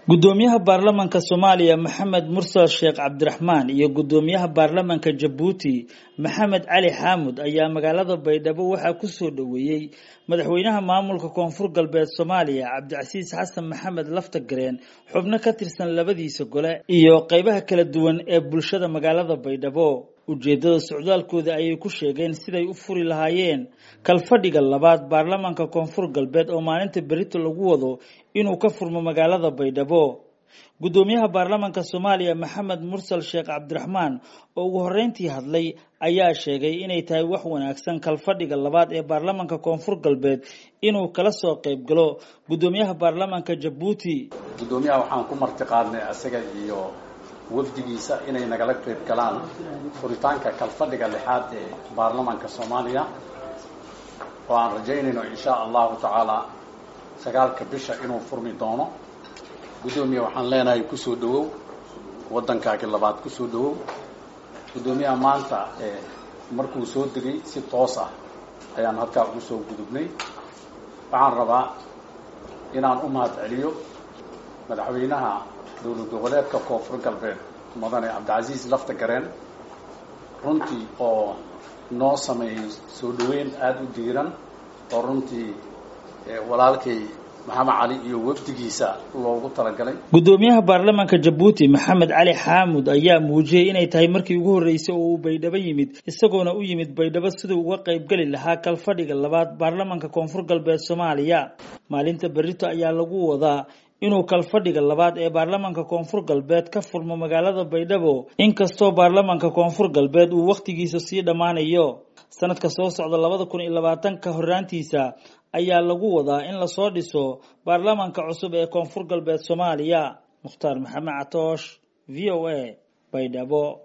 gudoomiyaha baarlamanka soomaaliya maxamed mursal sheekh cabdiraxmaan iyo gudoomiyaha baarlamanka jabuuti maxamed cali xaamud ayaa magaalada baydhabo waxaa kusoo dhoweeyey madaxweynaha maamulka koonfur galbeed soomaaliya cabdicasiis xasan maxamed laftagareen xubno ka tirsan labadiisa gole iyo qeybaha kala duwan ee bulshada magaalada baydhabo ujeedada socdaalkooda ayay ku sheegeen siday u furi lahaayeen kalfadhiga labaad baarlamanka koonfur galbeed oo maalinta berito lagu wado inuu ka furmo magaalada baydhabo gudoomiyaha baarlamanka soomaaliya maxamed mursal sheekh cabdiraxmaan oo ugu horreyntii hadlay ayaa sheegay inay tahay wax wanaagsan kalfadhiga labaad ee baarlamanka koonfur galbeed inuu kala soo qayb galo gudoomiyaha baarlamanka jabuuti gudoomiyaha waxaan ku marti qaadnay isaga iyo wafdigiisa inay nagala qayb galaan furitaanka kalfadhiga lixaad ee baarlamanka soomaaliya oo aan rajaynayno insha allahu tacaala sagaalka bisha inuu furmi doono guddoomiya waxaan leenahay kusoo dhawow waddankaagi labaad kusoo dhawow guddoomiyaha maanta markuu soo degay si toos ah ayaan halkaa ugu soo gudubnay waxaan rabaa inaan u mahad celiyo madaxweynaha dowlad goboleedka koonfur galbeed mudane cabdicasiis laftagareen runtii oo noo sameeyey soo dhaweyn aada u diiran oo runtii walaalkay maxamed cali iyo wafdigiisa loogu talagalay gudoomiyaha baarlamanka jabuuti maxamed cali xaamud ayaa muujiyey inay tahay markii ugu horreysay oo uu baydhabo yimid isagoona u yimid baydhabo siduu uga qaybgeli lahaa kalfadhiga labaad baarlamanka koonfur galbeed soomaaliya maalinta berito ayaa lagu wadaa inuu kalfadhiga labaad ee baarlamanka koonfur galbeed ka furmo magaalada baydhabo inkastoo baarlamanka koonfur galbeed uu wakhtigiisa sii dhammaanayo sanadka soo socda labada kun iyo labaatanka horraantiisa ayaa lagu wadaa in lasoo dhiso baarlamanka cusub ee koonfur galbeed soomaaliya mukhtaar maxamed catoosh v o a baydhabo